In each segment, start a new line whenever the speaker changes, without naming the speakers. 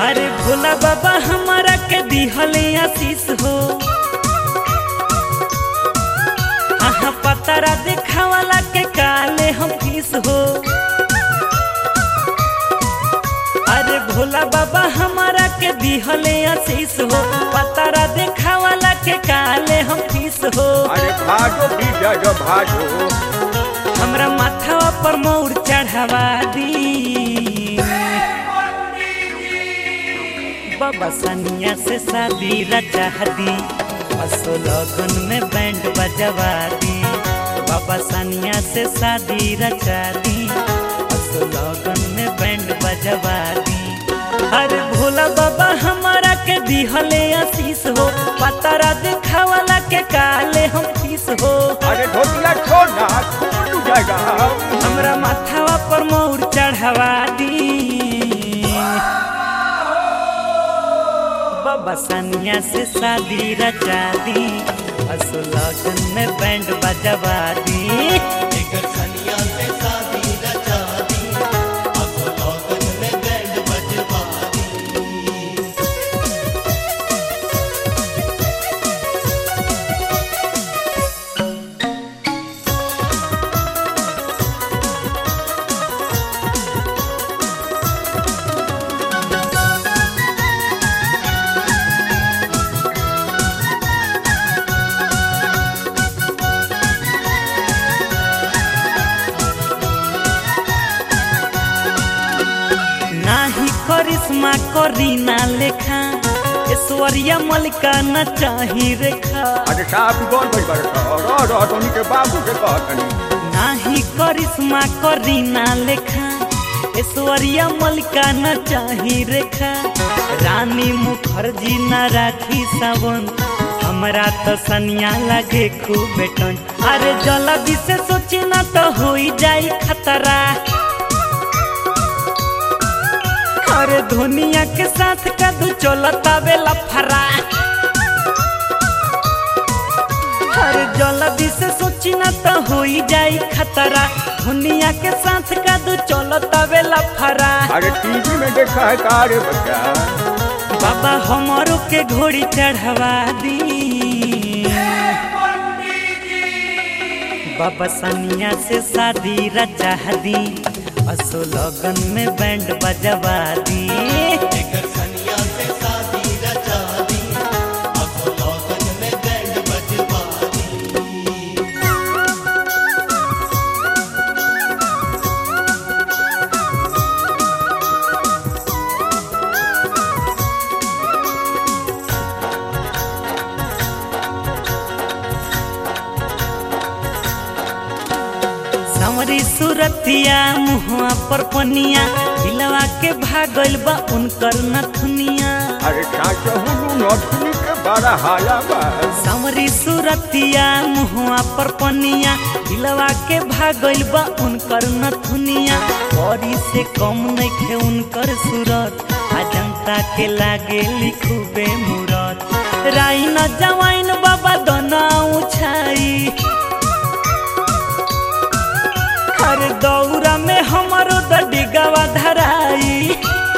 अरे भोला बाबा हमारा के दिहले आशीष हो आहा पतारा देखावाला के काले हम फीस हो अरे भोला बाबा हमारा के दिहले आशीष हो पतारा देखावाला के काले हम फीस हो
अरे भाजो विजय भाजो
हमरा माथवा पर मोर चढ़ावा दी बाबा सनिया से शादी रचा दी असो लगन में बैंड बजवा दी बाबा सनिया से शादी रचा दी असो लगन में बैंड बजवा दी अरे भोला बाबा हमारा के दिहले आशीष हो पतारा दिखावाला के काले हम फीस हो
अरे ढोलिया छोड़ना खुल जाएगा
हमरा माथावा पर मोर चढ़ावा दी बाबा सनिया से शादी रचा दी असो लगन में बैंड बजवा दी
एकर सनिया से शादी रचा दी असो लगन में बैंड बजवा दी
नाही करिश्मा करीना लेखा ऐश्वर्या मलिका न चाही रेखा
अरे साहब कौन भाई बड़ा रह रह तो के बाबू से कहतनी
नाही करिश्मा करीना लेखा ऐश्वर्या मलिका न चाही रेखा रानी मुखर्जी न राखी सावन हमरा तो सनिया लगे खूब बेटन अरे जल्दी से सोची ना तो हो जाई खतरा अरे धोनिया के साथ कदू चलता बेला फरा अरे जल्दी से सोची ना तो हो जाई खतरा धोनिया के साथ कदू चलता बेला फरा
अरे टीवी में देखा है का रे बच्चा
बाबा हमारो के घोड़ी चढ़वा दी बाबा सनिया से शादी रचा दी असो लगन में बैंड बजवा दी
एकर सनिया से शादी रचा दी असो लगन में बैंड बजवा दी
सावरी सुरतिया मुहुआ पर पनिया दिलवा के भागल बा उनकर नथुनिया
अरे चाचा हुलू नथुनी के बड़ा हाया बा
सावरी सुरतिया मुहुआ पर पनिया दिलवा के भागल बा उनकर नथुनिया बड़ी से कम नइखे उनकर सूरत आ जनता के लागे लिखुबे मूरत राई न जवाइन बाबा दोना उछाई हर दौरा में हमारो दडिगवा धराई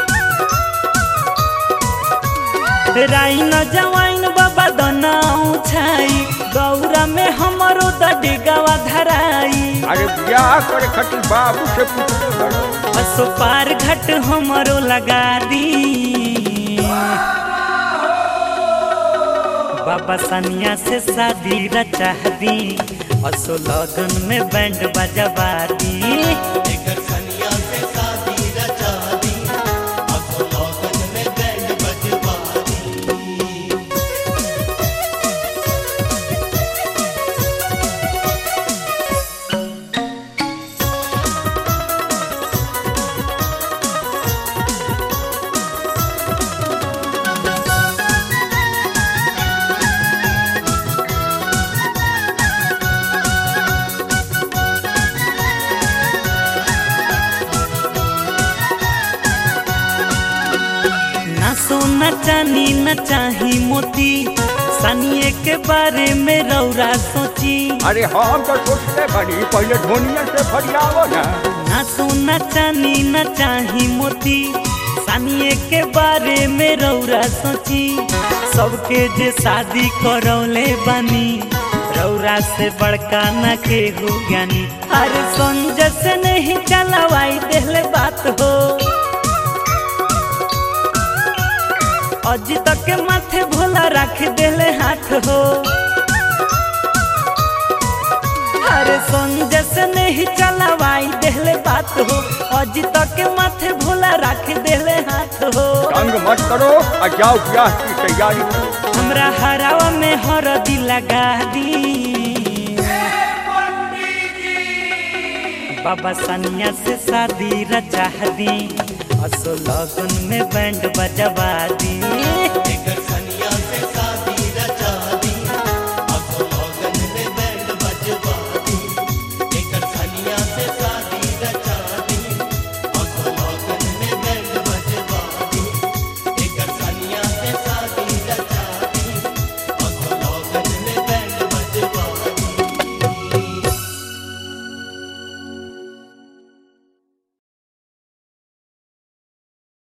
राई न जवाइन बाबा दना उछाई दौरा में हमारो दडिगवा धराई
अरे ब्याह करे खातिर बाबू से पूछते बड़ो
असो पार घट हमारो लगा दी बाबा सनिया से शादी रचा दी असो लगन में बैंड बजवा दी
एकर सनिया से शादी रचा दी असो लगन में बैंड बजवा दी
ना सोना चानी न चाही मोती सनिए के बारे में रौरा सोची
अरे हम तो सोचते बड़ी पहले धोनिया से फरियावो ना
ना सोना चानी न चाही मोती सानिए के बारे में रौरा सोची सबके जे शादी करौले बानी रौरा से बड़का न के हो ज्ञानी अरे संजय से नहीं चलवाई देले बात हो अजी तक के माथे भोला रख देले हाथ हो अरे संजय से नहीं चलवाई देले बात हो अजी तक के माथे भोला रख देले हाथ हो
तंग मत करो और जाओ ब्याह की तैयारी करो
हमरा हरावा में हरदी लगा दी बाबा सनिया से शादी रचा दी असो लगन में बैंड बजवा दी